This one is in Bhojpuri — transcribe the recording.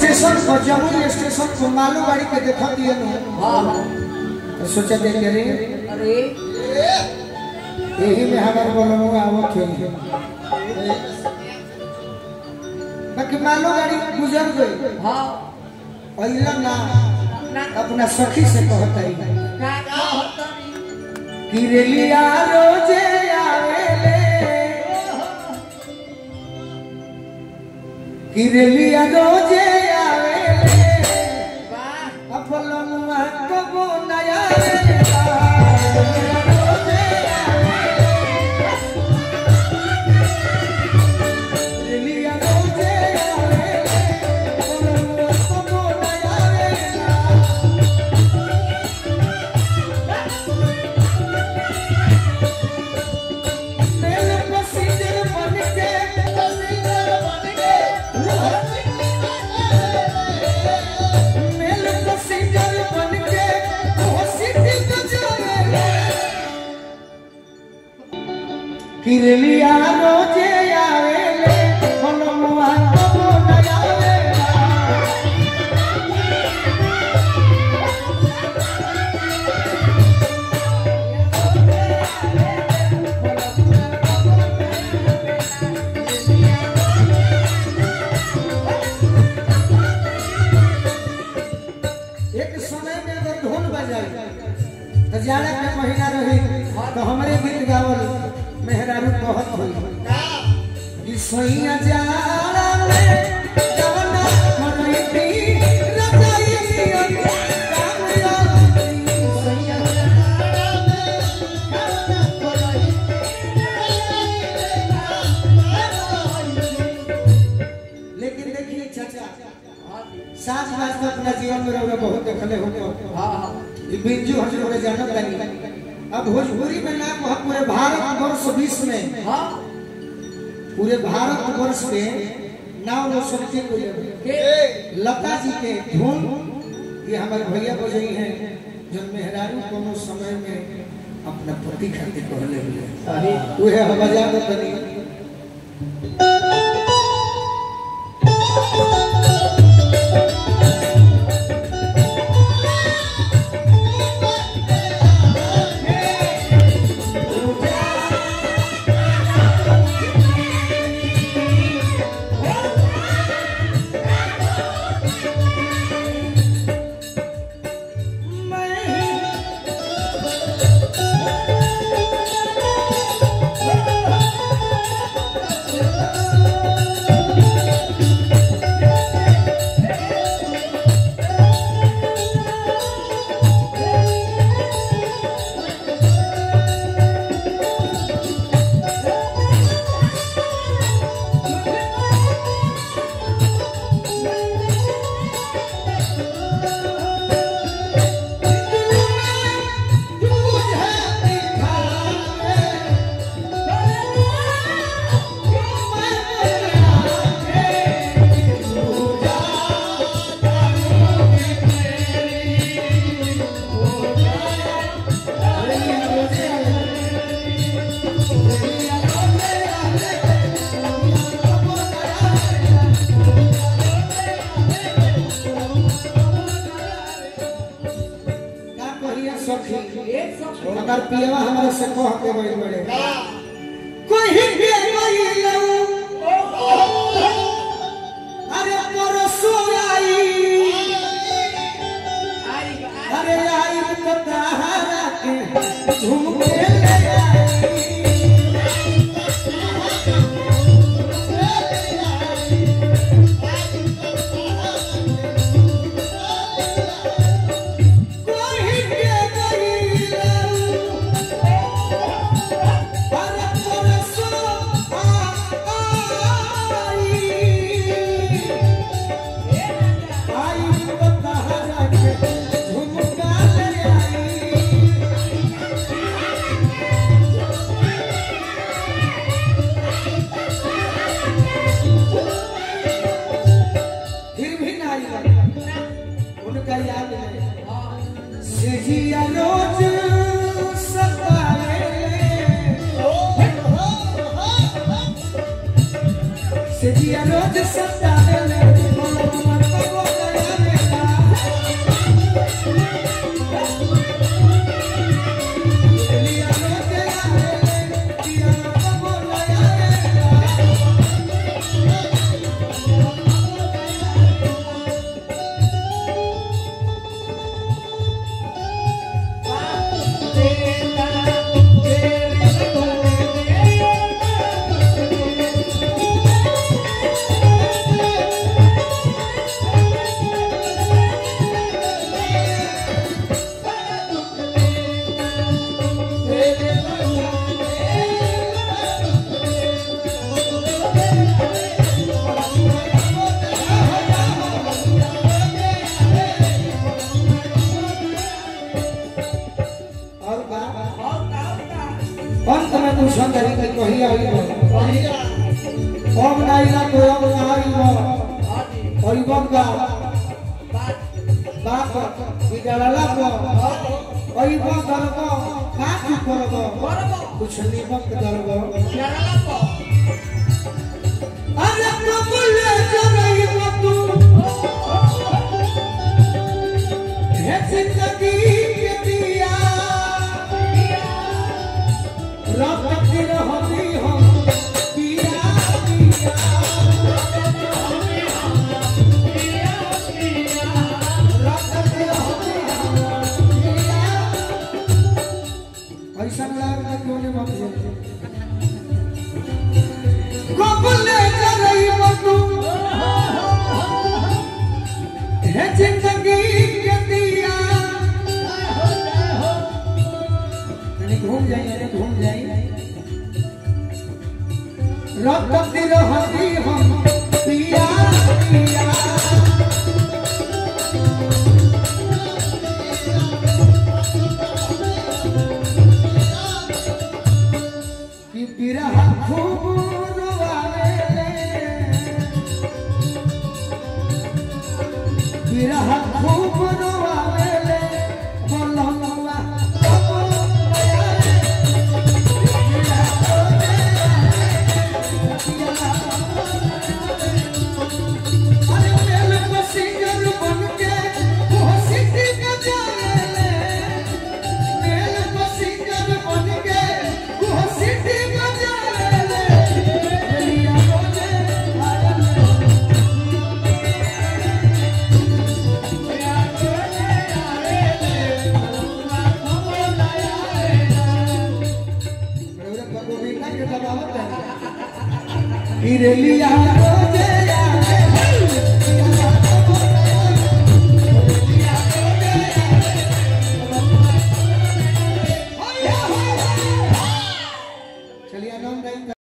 स्टेशन पर जमुई स्टेशन पर मालू गाड़ी के देखा दिए नु हाँ हाँ तो सोचा दे के रे अरे यही में हमारे बोलो आवत है बाकी मालू गाड़ी गुजर गई हाँ अइला ना ना अपना सखी से कहतई का का होता कि रेलिया रोजे आवेले कि रेलिया रोजे आवेले वाह अपलमुआ कबो नया रेला रेलिया रोजे आवेले। रेलिया रोजे आवेले, अपलमुआ कबो नया रेला। मेल पसीजर बनके पसीजर बनके मेल पसीजर बनके होसिटी बजावे किरलिया रोजे आवेले मनमुआ कबो न आवेला एक समय में अगर ढोल बजाई तो जाड़ा के महीना रही तो हमरे गीत गावल मेहरारू कहत होई कि सैया जाड़ा में गाना करैती रजाई नियन काम आती सैया जाड़ा में गाना करैती लेकिन देखिए चाचा सास बास तो अपना जीवन में रहोगे बहुत देखले होंगे हाँ हाँ ये बिंजू हम लोग जानत नहीं अब भोजपुरी में नाम है पूरे भारत वर्ष विश्व में हाँ पूरे भारत वर्ष में नाम रोशन के कोई के लता जी के धुन ये हमारे भैया बजई हैं जो मेहरारू कोनो समय में अपना पति खातिर कहले हुए सही वो है हम बजा दो तनी का कहिए सखी एक सौ अगर पियवा हमारे से कह के बड़े बड़े कोई के गइलऊ अरे परसो आई आई अरे आई तो तारा के झुमके ले आई कोई के गइलऊ अरे परसो आई आई तो तारा के झुमका ले आई फिर भी ना आई उनका याद नहीं सिजिया रोज सतावे सिजिया रोज सतावे कही आई अब नहीं ना तो अब आई अइबन का बाप विद्यालय को अइबन दरब का तू करब कुछ निमक दरब अरे कबूले जरई तू हे जिंदगी के दिया रब की रहमी हम पिया पिया रब की रहमी हम पिया ऐसा लगा क्यों नहीं मत कबूले जरई तू है जिंदगी के दिया कहीं घूम जाइए अरे घूम जाइए रब तकदीर हदी हम पिया पिया कि बिरहा खूब रोवावे बिरहा खूब रोवावेले बोलनुआ अरे मेल पसिंगर बनके वो सिटी बजावेले मेल पसिंगर बनके वो सिटी बजावेले लिया बोले आया इरलिया रोजे चलिए नाम